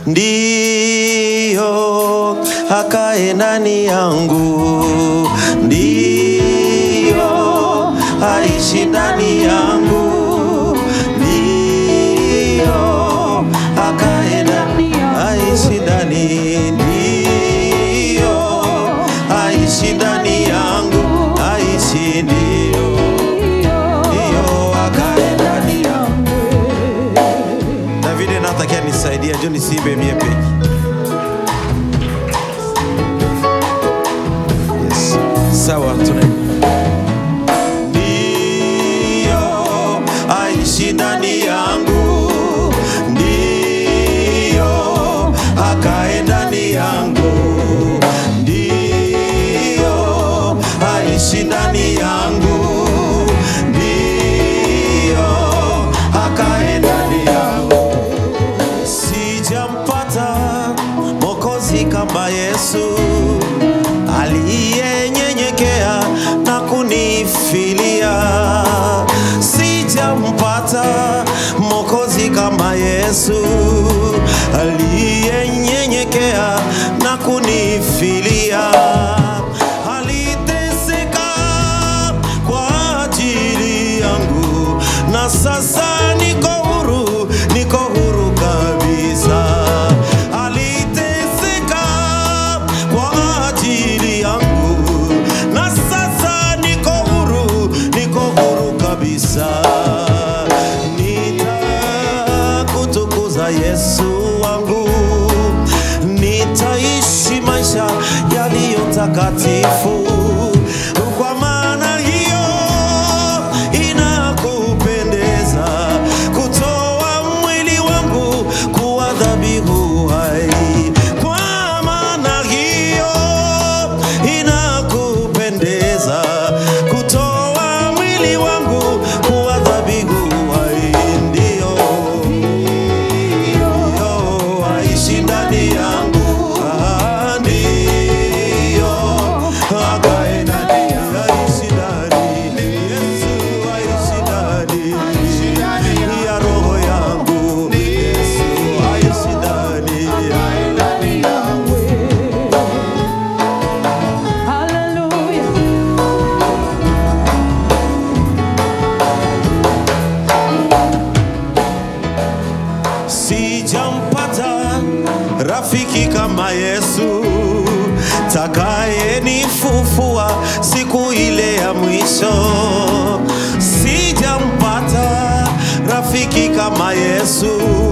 ndiyo akae ndani yangu, ndiyo aishi ndani yangu, ndiyo akae ndani, aishi ndani, ndiyo aishi ndani yangu, aishi ndiyo, ndiyo akae ndani yangu. Davide natakia nisaidia jo nisibe mie peke. Yes. Sawa, tuna Ndiyo aishi ndani yangu, ndiyo akae ndani yangu, ndiyo aishi ndani yangu, ndiyo akae ndani yangu sijampata mokozi kama Yesu aliyenyenyekea na kunifilia. Sijampata mokozi kama Yesu aliyenyenyekea na kunifilia. Aliteseka kwa ajili yangu na sasa niko huru, niko huru kabisa. Aliteseka kwa ajili yangu na sasa niko huru, niko huru kabisa. Nitakutukuza Yesu wangu, nitaishi maisha yaliyo takatifu kwa maana hiyo inakupendeza kutoa mwili wangu kuwa dhabihu hai. Kwa maana hiyo inakupendeza kutoa mwili wangu kuwa dhabihu hai. Ndio, ndio aishi ndani yangu, Ah, ndio akae ndani, aishi ndani, Yesu aishi ndani ya roho yangu, Yesu aishi ndani Hallelujah. sijampata rafiki kama Yesu takayenifufua siku ile ya mwisho. Sijampata rafiki kama Yesu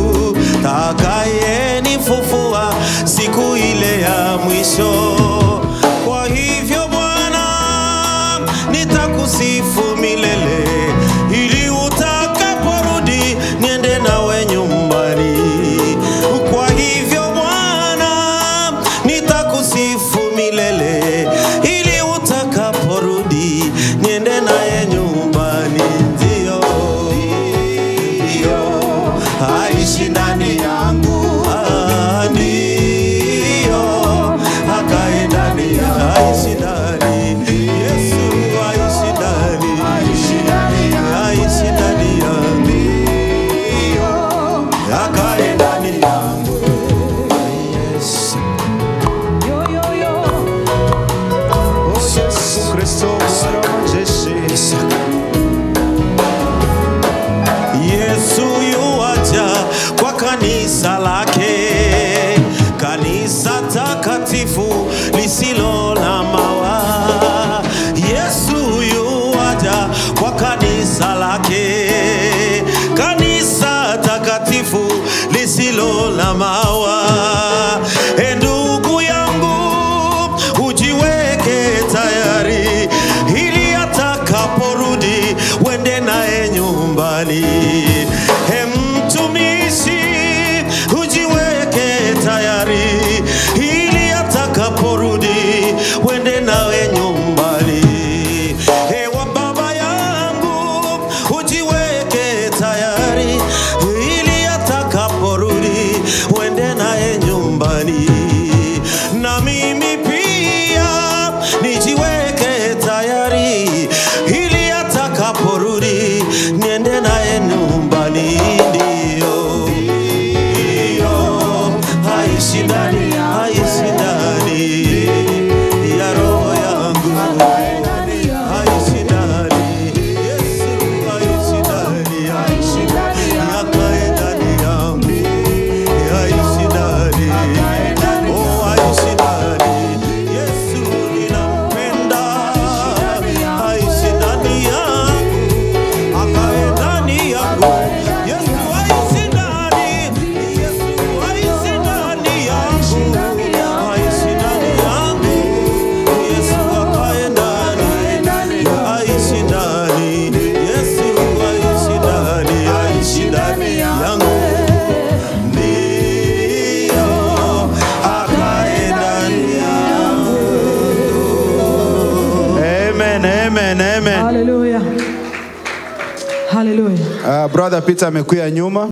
takayenifufua siku ile ya mwisho. Kwa hivyo Bwana, nitakusifu milele ili utakaporudi niende nawe nyumbani. Kwa hivyo Bwana, nitakusifu milele ili utakaporudi niende naye nyumbani. Ndio, ndio aishi ndani yangu, Ah, ndio akae ndani, aishi ndani, Yesu aishi ndani, aishi ndani yangu, akae ndani yangu. Yes. Yo, yo, yo. Yesu Kristo Bwana wa majeshi. Yesu yuaja kwa kanisa lake, kanisa takatifu lisilo na mawa. Yesu yuaja kwa kanisa lake, kanisa takatifu lisilo na mawa. E ndugu yangu, ujiweke tayari ili atakaporudi wende naye nyumbani. He mtumishi, ujiweke tayari ili atakaporudi wende nawe nyumbani. He wa baba yangu, ujiweke tayari ili atakaporudi wende naye nyumbani. Na mimi pia nijiweke tayari ili atakaporudi niende naye nyumbani. Ndio, ndio ndani, aishi ndani ya roho yangu, aishi ndani. Yesu aishi ndani yangu, akae ndani yangu, aishi ndani. Oh, aishi ndani. Yesu ninampenda, aishi ndani yangu, akae ndani yangu. Yesu aishi ndani, Yesu aishi ndani yangu, aishi ndani yangu. Yesu akae ndani, aishi ndani. Yesu aishi ndani, aishi ndani yangu. Ndio akae ndani yangu. Amen, amen, amen. Hallelujah. Hallelujah. Uh, brother Peter amekuya nyuma.